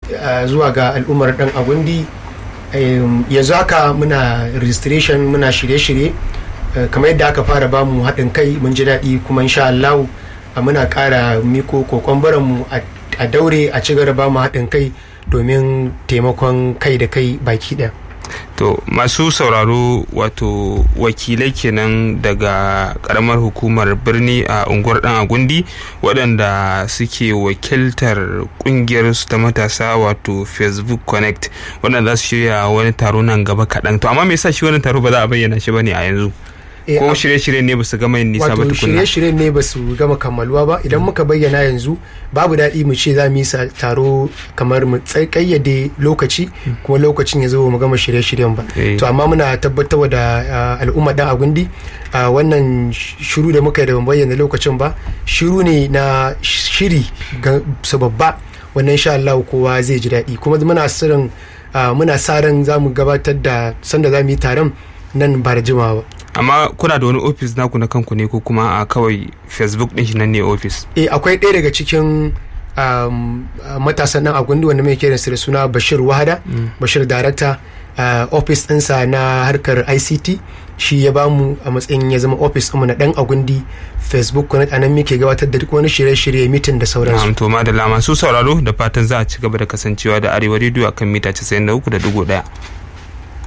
zuwa ga al'ummar dan agundi yanzu haka muna registration muna shirye-shirye kamar yadda aka fara bamu haɗin kai mun ji daɗi kuma insha Allah muna ƙara miko kokon mu a daure a ci gaba mu haɗin kai domin taimakon kai da kai baki ɗaya. to masu sauraro wato wakilai kenan daga karamar hukumar birni a unguwar dan agundi waɗanda suke wakiltar kungiyar su ta matasa wato facebook connect waɗanda za su shirya wani taro nan gaba kaɗan to amma me yasa shi wani taro ba za a bayyana shi bane a yanzu ko shirye-shirye ne ba su gama yin nisa ba wato tukunna shirye-shirye ne ba su gama kammaluwa ba idan muka bayyana yanzu babu daɗi mu ce za mu yi taro kamar mu kayyade lokaci kuma lokacin ya zo mu gama shirye-shiryen ba to amma muna tabbatar da al'umma dan agundi wannan shiru da muka yi da ban bayyana lokacin ba shiru ne na shiri ga su babba wannan insha Allah kowa zai ji daɗi kuma muna sirrin muna sa ran za mu gabatar da sanda za mu yi taron nan ba da jimawa ba amma kuna da wani ofis naku na kanku ne ko kuma a kawai facebook din shi nan ne ofis eh akwai ɗaya daga cikin matasan nan a gundu wanda mai kiran da suna bashir wahada bashir darakta ofis ɗinsa na harkar ict shi ya bamu a matsayin ya zama ofis ɗinmu na ɗan agundi facebook connect anan muke gabatar da duk wani shirye-shirye mitin da sauransu. to ma da lama su sauraro da fatan za a ci gaba da kasancewa da arewa rediyo akan mita 93.1